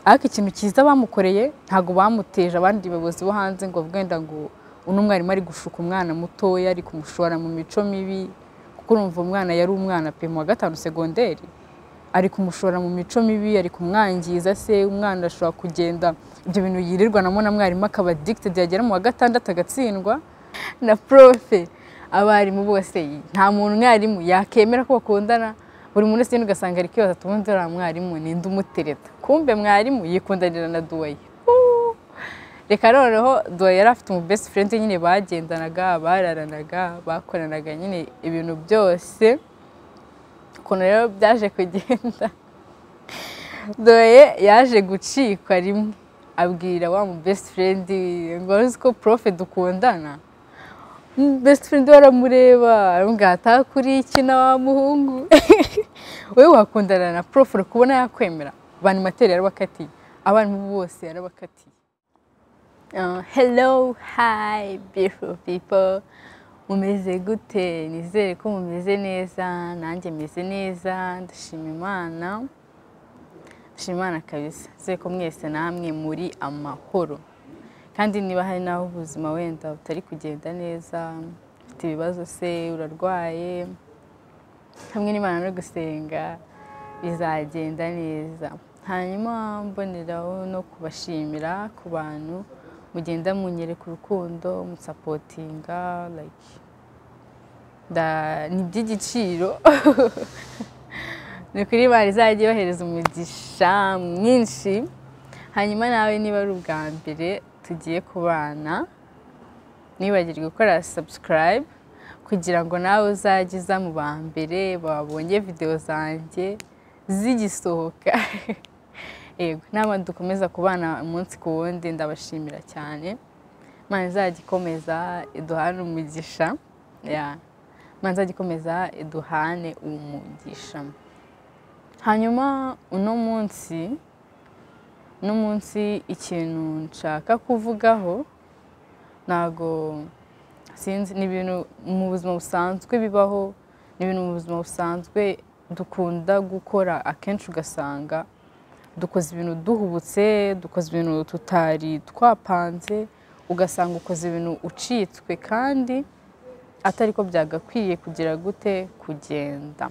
ariko ikintu cyiza bamukoreye ntabwo bamuteje abandi bayobozi bo hanze ngo wenda ngo uno mwarimu ari gushuka umwana mutoya ari kumushora mu mico mibi kuko urumva umwana yari umwana pe mu wa gatanu segonderi ari kumushora mu mico mibi ari kumwangiza se umwana ashobora kugenda ibyo bintu yirirwa namo na mwarimu akaba addicted yagera mu wa gatandatu agatsindwa na profe abarimu bose nta muntu mwarimu yakemera ko bakundana buri muntu wese ugasanga ari kwibaza ati ubundi uriya mwarimu ninde umutereta kumbe mwarimu yikundanira na duwaye reka noneho duwaye yari afite umu best friend nyine bagendanaga bararanaga bakoranaga nyine ibintu byose ukuntu rero byaje kugenda doye yaje gucikwa rimwe abwira wa mu best friend ngo uzi ko profe dukundana best friend we aramureba aramubwira ati "Hakuriye iki na wa muhungu wowe wakundana na prof uri kubona yakwemera banimateri yarabakatiye abarimu bose yarabakatiye Uh, hello, hi, beautiful people. Mumeze gute? Nizere ko mumeze neza, nanjye meze neza, ndashima Imana. Ndashima Imana kabisa. Nizere ko mwese namwe muri amahoro. Kandi niba hari n'aho ubuzima wenda butari kugenda neza, ufite ibibazo se, urarwaye, hamwe n'Imana no gusenga bizagenda neza. Hanyuma mboneraho no kubashimira ku bantu mugenda munyereka urukundo musapotinga like da- ni iby'igiciro ni ukuri imana izajya yohereza umugisha mwinshi hanyuma nawe niba ari ubwa mbere tugiye kubana nibagirwe gukora subscribe kugira ngo nawe uzajye uza mu ba mbere babonye videwo zanjye zigisohoka yego nama dukomeza kubana umunsi ku wundi ndabashimira cyane imana izajya ikomeza iduhane umugisha ya imana izajya ikomeza iduhane umugisha hanyuma uno munsi uno munsi ikintu nshaka kuvugaho ntago sinzi ni ibintu mu buzima busanzwe bibaho ni ibintu mu buzima busanzwe dukunda gukora akenshi ugasanga dukoze ibintu duhubutse dukoze ibintu tutari twapanze ugasanga ukoze ibintu ucitswe kandi atari ko byagakwiye kugira gute kugenda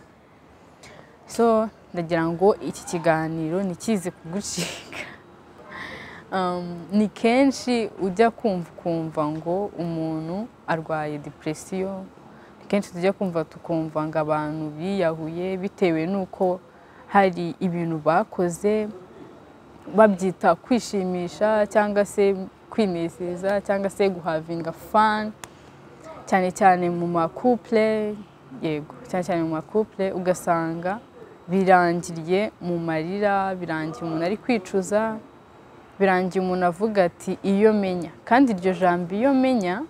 so ndagira ngo iki kiganiro ntikize kugucika Um, ni kenshi ujya kumva ukumva ngo umuntu arwaye depresiyo ni kenshi tujya kumva tukumva ngo abantu biyahuye bitewe n'uko hari ibintu bakoze babyita kwishimisha cyangwa se kwinezeza cyangwa se guhavinga fani cyane cyane mu makupure yego cyane cyane mu makupure ugasanga birangiriye mu marira birangiye umuntu ari kwicuza birangiye umuntu avuga ati iyo menya kandi iryo jambo iyo menya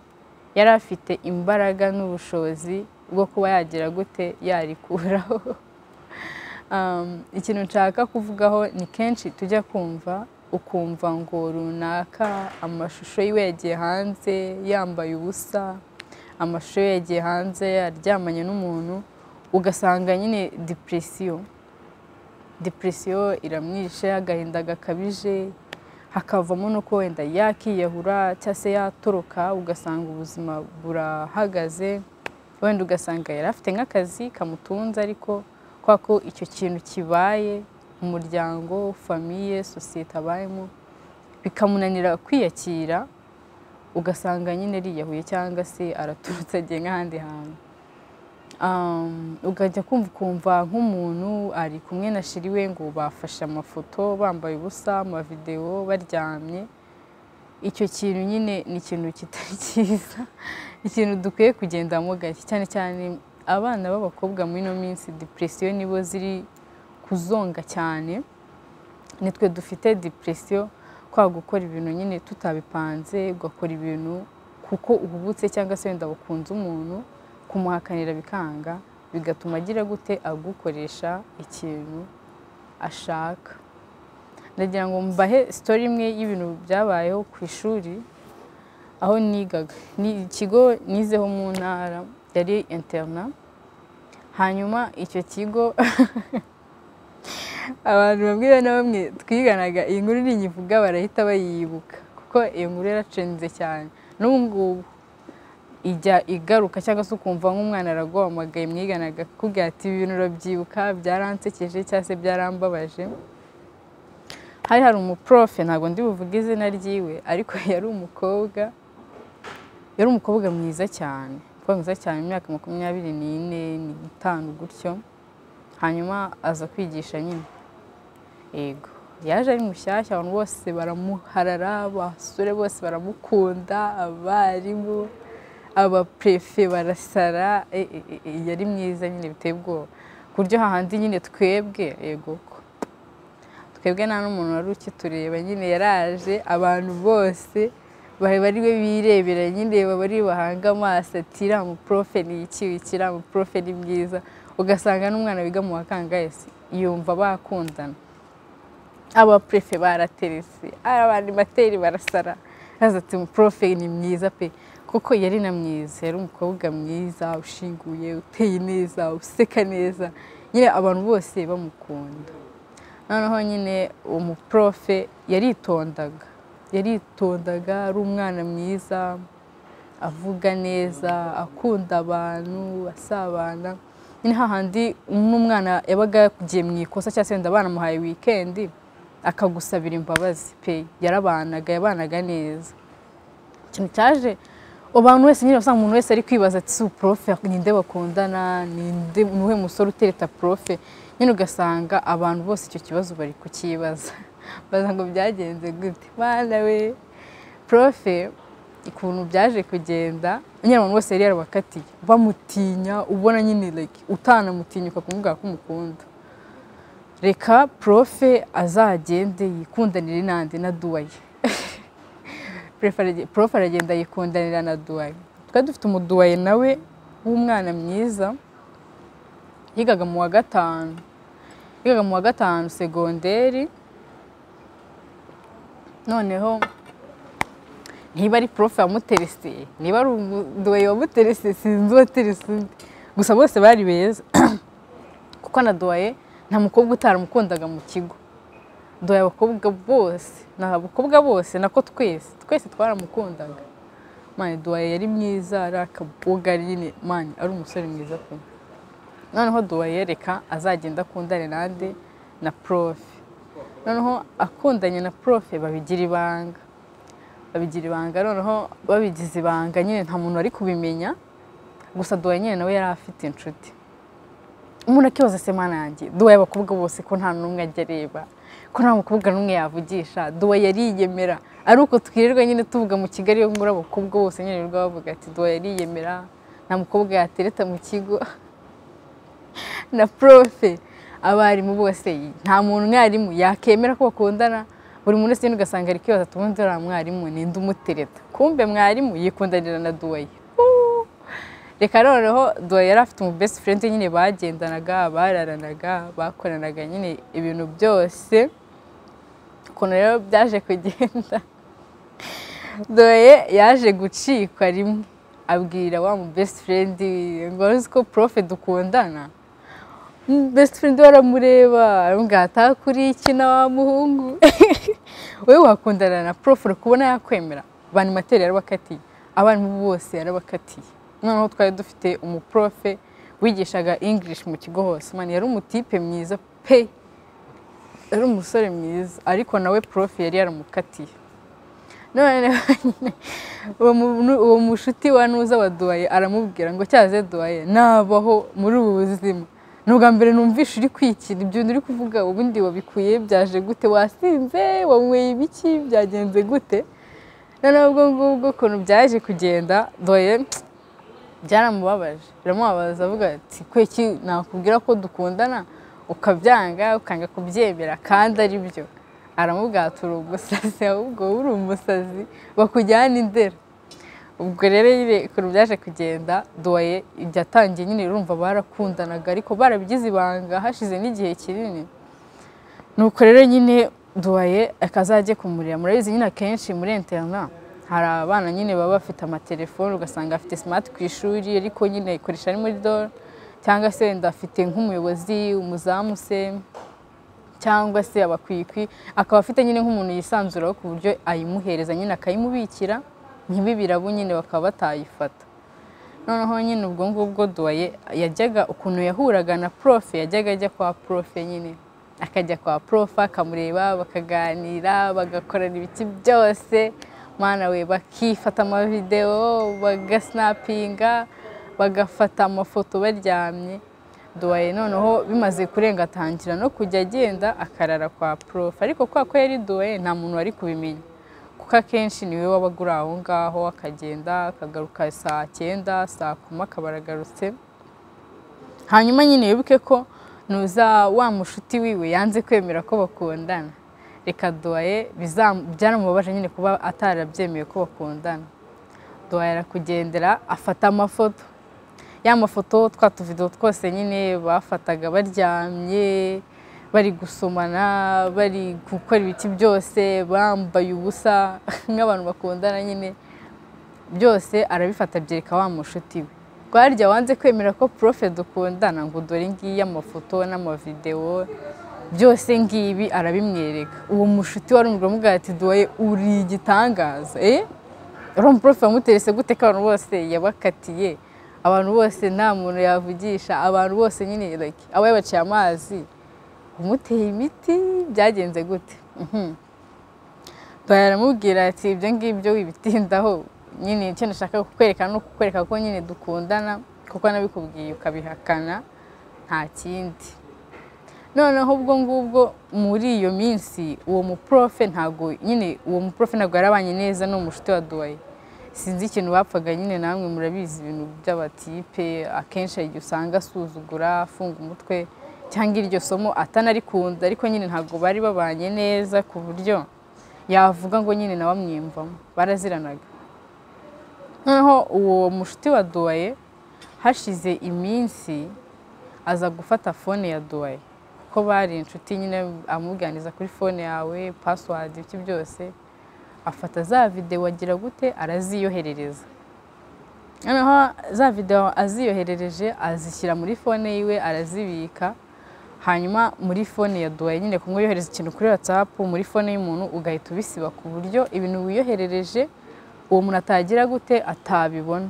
yari afite imbaraga n'ubushobozi bwo kuba yagira gute yarikuraho Um, ikintu nshaka kuvugaho ni kenshi tujya kumva ukumva ngo runaka amashusho yiwe yagiye hanze yambaye ubusa amashusho ye yagiye hanze aryamanye n'umuntu ugasanga nyine depresiyo depresiyo iramwishe agahinda gakabije hakavamo n'uko wenda yakiyahura cyangwa se yatoroka ugasanga ubuzima burahagaze wenda ugasanga yari afite nk'akazi kamutunze ariko kubera ko icyo kintu kibaye umuryango famiye sosiyete abayemo bikamunanira kwiyakira ugasanga nyine ariyahuye cyangwa se araturutse agiye nk'ahandi hantu Um, ukajya kumva ukumva nk'umuntu ari kumwe na shiri we ngo bafashe amafoto bambaye ubusa amavidewo baryamye icyo kintu nyine ni ikintu kitari cyiza ikintu dukwiye kugendamo gake cyane cyane abana b'abakobwa muri ino minsi depresiyo nibo ziri kuzonga cyane nitwe dufite depresiyo kwa gukora ibintu nyine tutabipanze ugakora ibintu kuko uhubutse cyangwa se wenda wakunze umuntu kumuhakanira bikanga bigatuma agira gute agukoresha ikintu ashaka ndagira ngo mbahe sitori imwe y'ibintu byabayeho ku ishuri aho nigaga ni ikigo nizeho mu ntara yari interna hanyuma icyo kigo abantu bamwe na bamwe twiganaga iyi nkuru ninyivuga barahita bayibuka kuko iyo nkuru yaracenze cyane n'ubu ngubu ijya igaruka cyangwa se ukumva nk'umwana araguhamagaye mwiganaga akakubwira ati ibi bintu urabyibuka byaransekeje cyangwa se byarambabaje hari hari umuprofe ntabwo ndi buvuge izina ryiwe ariko yari umukobwa yari umukobwa mwiza cyane umukobwa mwiza cyane mu myaka makumyabiri n'ine n'itanu gutyo hanyuma aza kwigisha nyine yego yaje ari mushyashya abantu bose baramuharara abasore bose baramukunda abarimu abaperefe barasara e, e, e, e, yari mwiza nyine biteye ubwoba ku buryo hahandi nyine twebwe yego ko twebwe nta n'umuntu wari ukitureba nyine yaraje abantu bose bari bari we birebera nyine baba ari bahanga amaso ati iriya muporofe ni iki iki iriya muporofe ni mwiza ugasanga n'umwana wiga mu wa kangayizi yumva bakundana abapurefe baraterese abanimateri barasara yaza ati muporofe ni mwiza pe kuko yari na mwiza yari umukobwa mwiza ushinguye uteye neza useka neza nyine abantu bose bamukunda noneho nyine uwo muporofe yaritondaga yaritondaga ari umwana mwiza avuga neza akunda abantu asabana nyine hahandi n'umwana yabaga yakugiye mu ikosa cyangwa se wenda banamuhaye wikendi akagusabira imbabazi pe yarabanaga yabanaga neza ikintu cyaje abantu wese nyine usanga umuntu wese ari kwibaza ati si uporofe ninde bakundana ninde nuwe musore utereta porofe nyine ugasanga abantu bose icyo kibazo bari kukibaza baza ngo byagenze gute mana we porofe ukuntu byaje kugenda nyine abantu bose yari yarabakatiye bamutinya ubona nyine like utanamutinya ukakumubwira ko umukunda reka porofe azagende yikundanire n'andi na duwaye profe aragenda yikundanira na duwaye twari dufite umuduwaye nawe w'umwana mwiza yigaga mu wa gatanu yigaga mu wa gatanu segonderi noneho niba ari profe wamutereseye niba ari umuduwaye wamutereseye sinzi uwaterese undi gusa bose bari beza kuko na duwaye nta mukobwa utaramukundaga mu kigo duhaye abakobwa bose ni abakobwa bose nako twese twese twaramukundaga mani duhaye yari mwiza ari akaboga nyine mani ari umusore mwiza pe noneho duhaye reka azagenda akundane nande na profe noneho akundanye na profe babigira ibanga babigira ibanga noneho babigize ibanga nyine nta muntu wari kubimenya gusa duhaye nyine nawe yari afite inshuti umuntu akibaza semana yanjye duhaye abakobwa bose ko nta n'umwe ajya areba ko nta mukobwa n'umwe yavugisha duwa yariyemera ari uko twirirwa nyine tuvuga mu kigali yo muri abakobwa bose nyine rwa bavuga ati duwa yariyemera nta mukobwa yatereta mu kigo na profe abarimu bose nta muntu mwarimu yakemera ko bakundana buri muntu wese ugasanga ari kwibaza ati ubundi uriya mwarimu ninde umutereta kumbe mwarimu yikundanira na duwaye reka noneho duwaye yari afite umu best friend nyine bagendanaga bararanaga bakoranaga nyine ibintu byose ukuntu rero byaje kugenda duwaye yaje gucikwa rimwe abwira wa mu best friend ngo uzi ko profe dukundana best friend we aramureba aramubwira ati kuri iki na wa muhungu wowe wakundana na profe urabona yakwemera banimateri yarabakatiye abarimu bose yarabakatiye noneho twari dufite umuprofe wigishaga ingirishi mu kigo hose mani yari umutipe mwiza pe yari umusore mwiza ariko nawe profe yari yaramukatiye uwo mushuti wa nuza wa duwaye aramubwira ngo cyaze duwaye nabaho muri ubu buzima ni ubwa mbere numvishe uri kwikira ibyo bintu uri kuvuga ubundi wabikuye byaje gute wasinze wanyweye ibiki byagenze gute noneho ubwo ngubwo ukuntu byaje kugenda doye byaramubabaje biramubabaza avuga ati kweki nakubwira ko dukundana ukabyanga ukanga kubyemera kandi ari byo aramubwira ati uri umusazi ahubwo uri umusazi bakujyana indera ubwo rero nyine ukuntu byaje kugenda duwaye byatangiye nyine urumva barakundanaga ariko barabigize ibanga hashize n'igihe kinini nuko rero nyine duwaye akazajye kumurira murabizi nyine akenshi muri interineti hari abana nyine baba bafite amatelefone ugasanga afite simati ku ishuri ariko nyine ayikoresha ari muri dore cyangwa se wenda afite nk'umuyobozi umuzamu se cyangwa se abakwikwi akaba afite nyine nk'umuntu yisanzuraho ku buryo ayimuhereza nyine akayimubikira ntibibirabu nyine bakaba batayifata noneho nyine ubwo ngubwo duwaye yajyaga ukuntu yahuraga na profe yajyaga ajya kwa profe nyine akajya kwa profe akamureba bakaganira bagakorana ibiki byose mwana we bakifata amavidewo bagasinapinga bagafata amafoto baryamye duwaye noneho bimaze kurenga atangira no kujya agenda akarara kwa profe ariko kwa ko yari duwaye nta muntu wari kubimenya kuko akenshi niwe wabaga uri aho ngaho akagenda akagaruka saa cyenda saa kuma akaba aragarutse hanyuma nyine wibuke ko nuza wa mushuti wiwe yanze kwemera ko bakundana reka duwaye bizam- byaramubabaje nyine kuba atarabyemeye ko bakundana duwaye arakugendera afata amafoto ya mafoto twa tuvido twose nyine bafataga baryamye bari gusomana bari gukora ibiti byose bambaye ubusa nk'abantu bakundana nyine byose arabifata abyereka wa mushuti we rwarya wanze kwemera ko profe dukundana ngo dore ngiyi amafoto n'amavidewo byose ngibi arabimwereka uwo mushuti wari umugore umubwira ati duwaye uri igitangaza eh uriya muprofe wamuterese gute ko abantu bose yabakatiye abantu bose nta muntu yavugisha abantu bose nyine like aba yabaciye amazi umuteye imiti byagenze gute Mhm. Duhaye aramubwira ati ibyo ngibyo wibitindaho nyine icyo nashaka kukwereka ni ukukwereka ko nyine dukundana kuko nabikubwiye ukabihakana nta kindi noneho ubwo ngubwo muri iyo minsi uwo muprofe ntabwo nyine uwo muprofe ntabwo yarabanye neza n'uwo mushuti wa duwaye sinzi ikintu bapfaga nyine namwe murabizi ibintu by'abatipe akenshi hari igihe usanga asuzugura afunga umutwe cyangwa iryo somo atanarikunda ariko nyine ntabwo bari babanye neza ku buryo yavuga ngo nyine nawe amwiyumvamo baraziranaga noneho uwo mushuti wa duwaye hashize iminsi aza gufata fone ya duwaye kuko bari inshuti nyine amuganiriza kuri fone yawe pasiwadi ibyo byose afata za videwo agira gute araziyoherereza noneho za videwo aziyoherereje azishyira muri fone yiwe arazibika hanyuma muri fone ya duwaye nyine kumwe yohereza ikintu kuri watsapu muri fone y'umuntu ugahita ubisiba ku buryo ibintu wiyoherereje uwo muntu atagira gute atabibona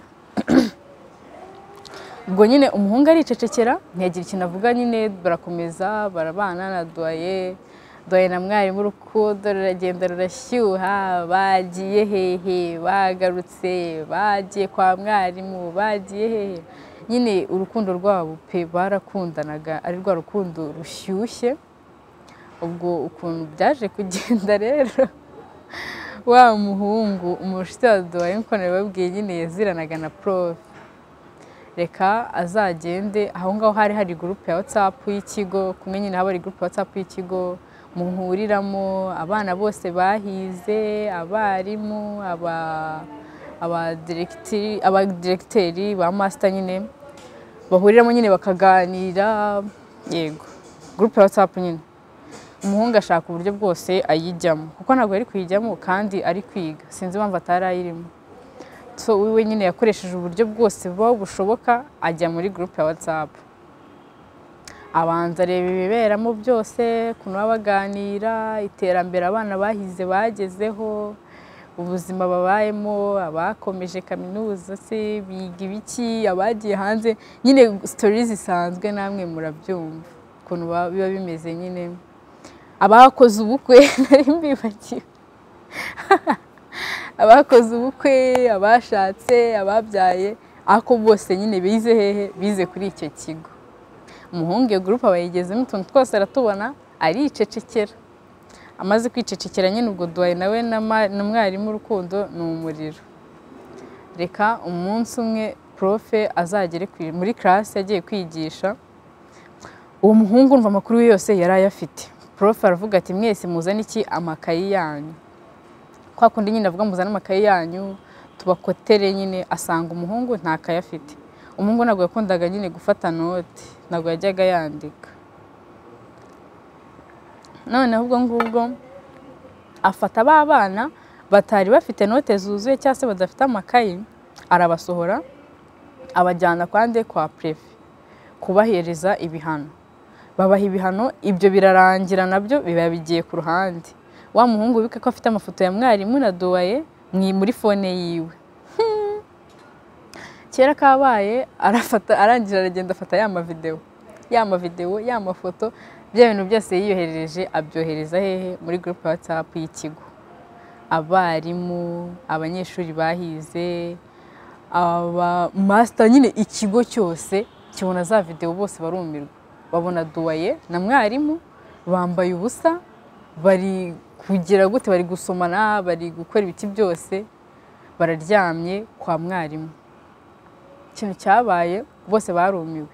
ubwo nyine umuhungu aricecekera ntiyagira ikintu avuga nyine barakomeza barabana na duwaye duwaye na mwarimu urukundo ruragenda rurashyuha bagiye hehe bagarutse bagiye kwa mwarimu bagiye hehe nyine urukundo rwabo pe barakundanaga ari rwa rukundo rushyushye ubwo ukuntu byaje kugenda rero wa muhungu umushiti wa duwaye nk'uko nabibabwiye nyine yaziranaga na profe reka azagende aho ngaho hari hari gurupe ya watsapu y'ikigo kumwe nyine haba hari gurupe ya watsapu y'ikigo muhuriramo abana bose bahize abarimu aba- abadiregiteri abadiregiteri ba masita nyine bahuriramo nyine bakaganira yego gurupe ya watsapu nyine umuhungu ashaka uburyo bwose ayijyamo kuko ntabwo yari kuyijyamo kandi ari kwiga sinzi impamvu atari ayirimo so we nyine yakoresheje uburyo bwose buba bushoboka ajya muri gurupe ya watsapu abanza areba ibiberamo byose ukuntu baba baganira iterambere abana bahize bagezeho ubuzima babayemo abakomeje kaminuza se biga ibiki abagiye hanze nyine sitori zisanzwe namwe murabyumva ukuntu baba- biba bimeze nyine abakoze ubukwe nari mbibagiwe abakoze ubukwe abashatse ababyaye ako bose nyine bize hehe bize kuri icyo kigo umuhungu iyo gurupe aba yigezemo utuntu twose aratubona aricecekera amaze kwicecekera nyine ubwo duhaye nawe na ma- na mwarimu urukundo ni umuriro reka umunsi umwe profe azagere kwi- muri karasi yagiye kwigisha uwo muhungu umva amakuru ye yose yari ayafite profe aravuga ati mwese muzane iki amakayi yanyu kwa kundi nyine avuga muzane amakaye yanyu tubakotere nyine asanga umuhungu ntakaye afite umuhungu ntabwo yakundaga nyine gufata note ntabwo yajyaga yandika noneho ubwo ngubwo afata ba bana batari bafite note zuzuye cyangwa se badafite amakayi arabasohora abajyana kwande kwa prefe kubahereza ibihano babaha ibihano ibyo birarangira nabyo biba bigiye ku ruhande wa muhungu wibuke ko afite amafoto ya mwarimu na duwaye mwi- muri fone yiwe kera kabaye arafata arangira aragenda afata ya mavidewo ya mavidewo ya mafoto bya bintu byose yiyoherereje abyohereza hehe muri gurupe watsapu y'ikigo abarimu abanyeshuri bahize aba masita nyine ikigo cyose kibona za videwo bose barumirwa babona duwaye na mwarimu bambaye ubusa bari kugira gute bari gusomana bari gukora ibiti byose bararyamye kwa mwarimu ikintu cyabaye bose barumiwe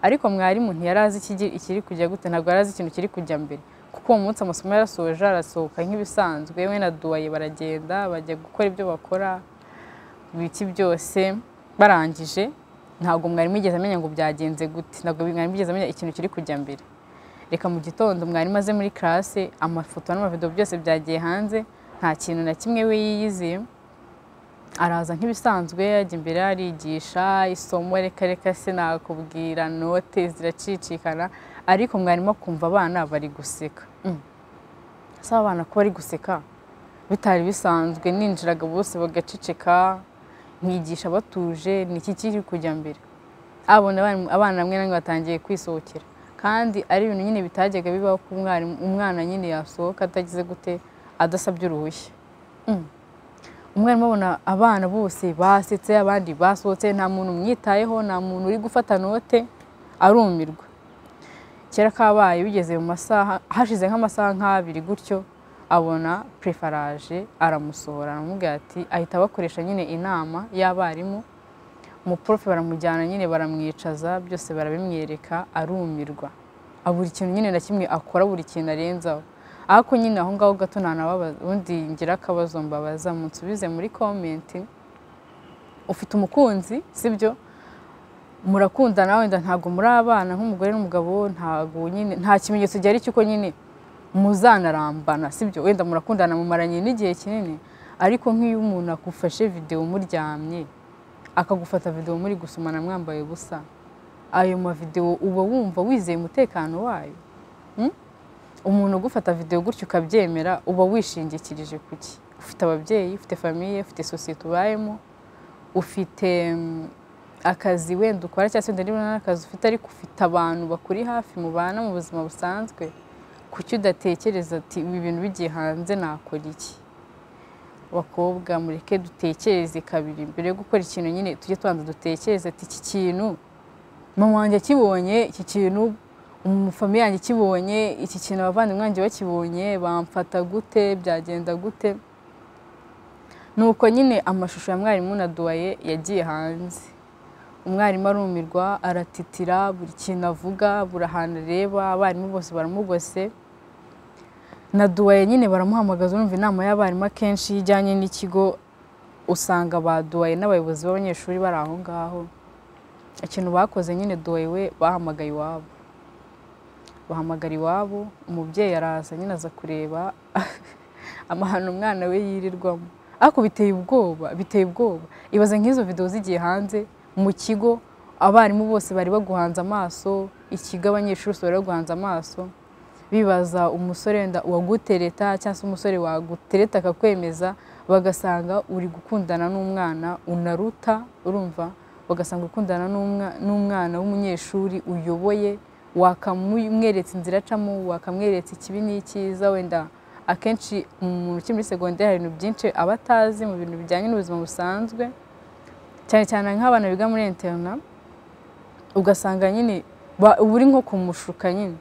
ariko mwarimu ntiyari azi ikigi- ikiri kujya gute ntabwo yari azi ikintu kiri kujya mbere kuko uwo munsi amasomo yarasoje arasohoka nk'ibisanzwe we na duwaye baragenda bajya gukora ibyo bakora ibiki byose barangije ntabwo mwarimu yigeze amenya ngo byagenze gute ntabwo mwarimu yigeze amenya ikintu kiri kujya mbere reka mu gitondo mwarimu aze muri karase amafoto n'amavidewo byose byagiye hanze nta kintu na kimwe we yiyizeye araza nk'ibisanzwe ajya imbere arigisha isomo reka reka sinakubwira note ziracicikana ariko mwarimu akumva abana bari guseka Mm. ese aba bana ko bari guseka bitari bisanzwe ninjiraga bose bagaceceka nkigisha batuje ni iki kiri kujya mbere abona abana- abana bamwe na bamwe batangiye kwisohokera kandi ari ibintu nyine bitajyaga bibaho ko umwarimu- umwana nyine yasohoka atagize gute adasabye uruhushya umwarimu abona abana bose basetse abandi basohotse nta muntu umwitayeho nta muntu uri gufata note arumirwa kera kabaye bigeze mu masaha hashize nk'amasaha nk'abiri gutyo abona prefaraje aramusohora aramubwira ati ahita abakoresha nyine inama y'abarimu umuprofe baramujyana nyine baramwicaza byose barabimwereka arumirwa Ah, buri kintu nyine na kimwe akora buri kintu arenzaho ariko nyine aho ngaho gato ntanababaza ubundi ngira akabazo mbabaza munsubize muri komenti ufite umukunzi sibyo murakundana wenda ntabwo muri abana nk'umugore n'umugabo ntabwo nyine nta kimenyetso gihari cy'uko nyine muzanarambana sibyo wenda murakundana mumaranye n'igihe kinini ariko nk'iyo umuntu agufashe videwo muryamye akagufata videwo muri gusomana mwambaye ubusa ayo mavidewo uba wumva wizeye umutekano wayo umuntu ugufata videwo gutyo ukabyemera uba wishingikirije ku ki ufite ababyeyi ufite famiye ufite sosiyete ubayemo ufite mm, akazi wenda ukora cyangwa se wenda niba n'akazi ufite ariko ufite abantu bakuri hafi mubana mu buzima busanzwe kuki udatekereza ati ibi bintu bigiye hanze nakora iki bakobwa mureke dutekereze kabiri mbere yo gukora ikintu nyine tujye tubanza dutekereze ati iki kintu mama wanjye akibonye iki kintu umufami yanjye akibonye iki kintu abavandimwe banjye bakibonye bamfata gute byagenda gute nuko nyine amashusho ya mwarimu na duwaye yagiye hanze umwarimu arumirwa aratitira buri kintu avuga buri ahantu areba abarimu bose baramugose na duwaye nyine baramuhamagaza urumva inama y'abarimu akenshi iyo ijyanye n'ikigo usanga ba duwaye n'abayobozi b'abanyeshuri bari aho ngaho ikintu bakoze nyine duwaye we bahamagaye iwabo bahamagara iwabo umubyeyi araza nyine aza kureba amahano umwana we yirirwamo ariko biteye ubwoba biteye ubwoba ibaze nk'izo videwo zigiye hanze mu kigo abarimu bose bari baguhanze amaso ikigo abanyeshuri bose bari baguhanze amaso bibaza umusore wenda uwagutereta cyangwa se umusore wagutereta akakwemeza bagasanga uri gukundana n'umwana unaruta urumva bagasanga uri gukundana n'umwa- n'umwana w'umunyeshuri uyoboye wakamweretse inzira acamo wakamweretse ikibi n'icyiza wenda akenshi umuntu ukiri muri segonderi hari ibintu byinshi aba atazi mu bintu bijyanye n'ubuzima busanzwe cyane cyane nk'abana biga muri interina ugasanga nyine ba- uba uri nko kumushuka nyine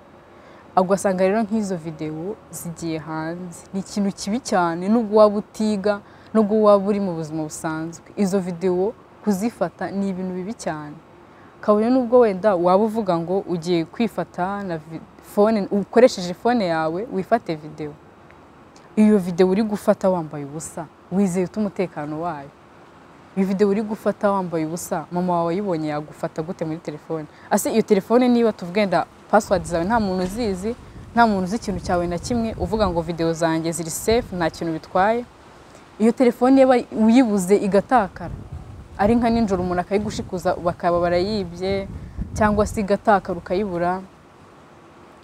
ugasanga rero nk'izo videwo zigiye hanze ni ikintu kibi cyane nubwo waba utiga nubwo waba uri mu buzima busanzwe izo videwo kuzifata ni ibintu bibi cyane kabone nubwo wenda waba uvuga ngo ugiye kwifata na vi- fone ukoresheje fone yawe wifate videwo iyo videwo uri gufata wambaye ubusa wizeye ute umutekano wayo iyo videwo uri gufata wambaye ubusa mama wawe ayibonye yagufata gute muri telefone ase iyo telefone niba tuvuga wenda password zawe nta muntu uzizi nta muntu uzi ikintu cyawe na kimwe uvuga ngo videwo zanjye ziri safe nta kintu bitwaye iyo telefone yaba uyibuze igatakara ari nka nijoro umuntu akayigushikuza bakaba barayibye cyangwa se igatakara ukayibura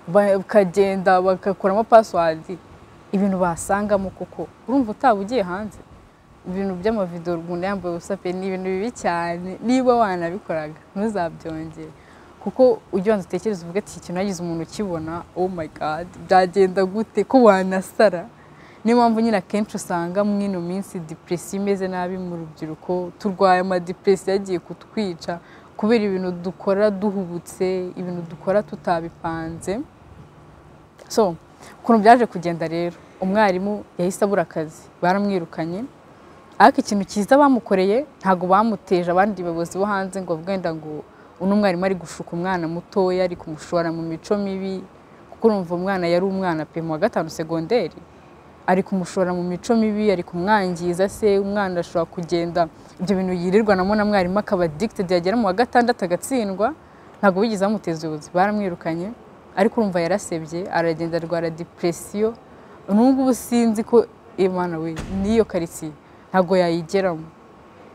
bakagenda bagakuramo pasiwadi ibintu basangamo kuko urumva utaba ugiye hanze ibintu by'amavido umuntu yambaye ubusa pe ni ibintu bibi cyane niba wanabikoraga ntuzabyongere kuko ujya wanza utekereza uvuga ati iki kintu yagize umuntu ukibona oh my god byagenda gute ko wanasara niyo mpamvu nyine akenshi usanga muri ino minsi depresi imeze nabi mu rubyiruko turwaye amadepresi yagiye kutwica kubera ibintu dukora duhubutse ibintu dukora tutabipanze so ukuntu byaje kugenda rero umwarimu yahise abura akazi baramwirukanye ariko ikintu cyiza bamukoreye ntabwo bamuteje abandi bayobozi bo hanze ngo wenda ngo uno mwarimu ari gushuka umwana mutoya ari kumushora mu mico mibi kuko urumva umwana yari umwana pe mu wa gatanu segonderi ari kumushora mu mico mibi ari kumwangiza se umwana ashobora kugenda ibyo bintu yirirwa namo na mwarimu akaba addicted yagera mu wa gatandatu agatsindwa ntabwo bigeze bamuteza ubuyobozi baramwirukanye ariko urumva yarasebye aragenda arwara depresiyo n'ubungubu sinzi ko imana we n'iyo karitsiye ntabwo yayigeramo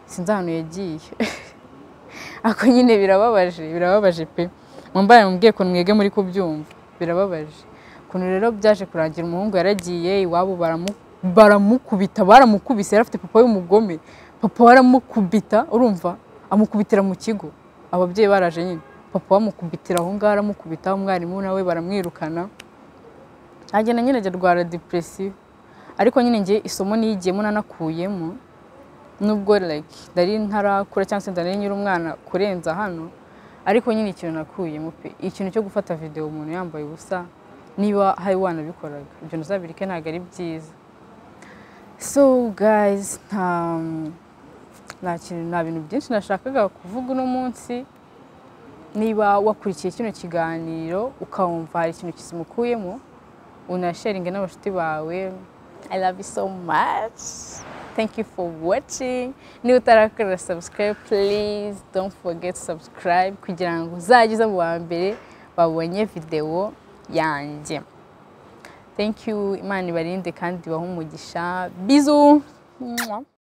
sinzi ahantu yagiye ako nyine birababaje birababaje pe mwambaye mubwiye ukuntu mwege muri kubyumva birababaje ukuntu rero byaje kurangira umuhungu yaragiye iwabo baramu- baramukubita baramukubise yari afite papa w'umugome papa we aramukubita urumva amukubitira mu kigo ababyeyi baraje nyine papa bamukubitira aho ngaho aramukubita umwarimu nawe baramwirukana agenda nyine ajya arwara depresiyo ariko nyine ngiye isomo niyigiyemo nanakuyemo nubwo like ndari ntarakura cyangwa se ndari nyiri umwana kurenza hano ariko nyine ikintu nakuyemo pe ikintu cyo gufata videwo umuntu yambaye ubusa niba hari wanabikoraga ibyo ntuzabirike ntabwo ari byiza so guys nta nta kintu nta bintu byinshi nashakaga kuvuga uno munsi niba wakurikiye kino kiganiro ukumva hari ikintu kizimukuyemo unasharinge n'abashuti bawe i love you so much thank you for watching niba utarakora subscribe please don't forget to subscribe kugira ngo uzajye uza mu wa mbere babonye videwo yanjye thank you imana ibarinde kandi ibahe umugisha bizu Mwah.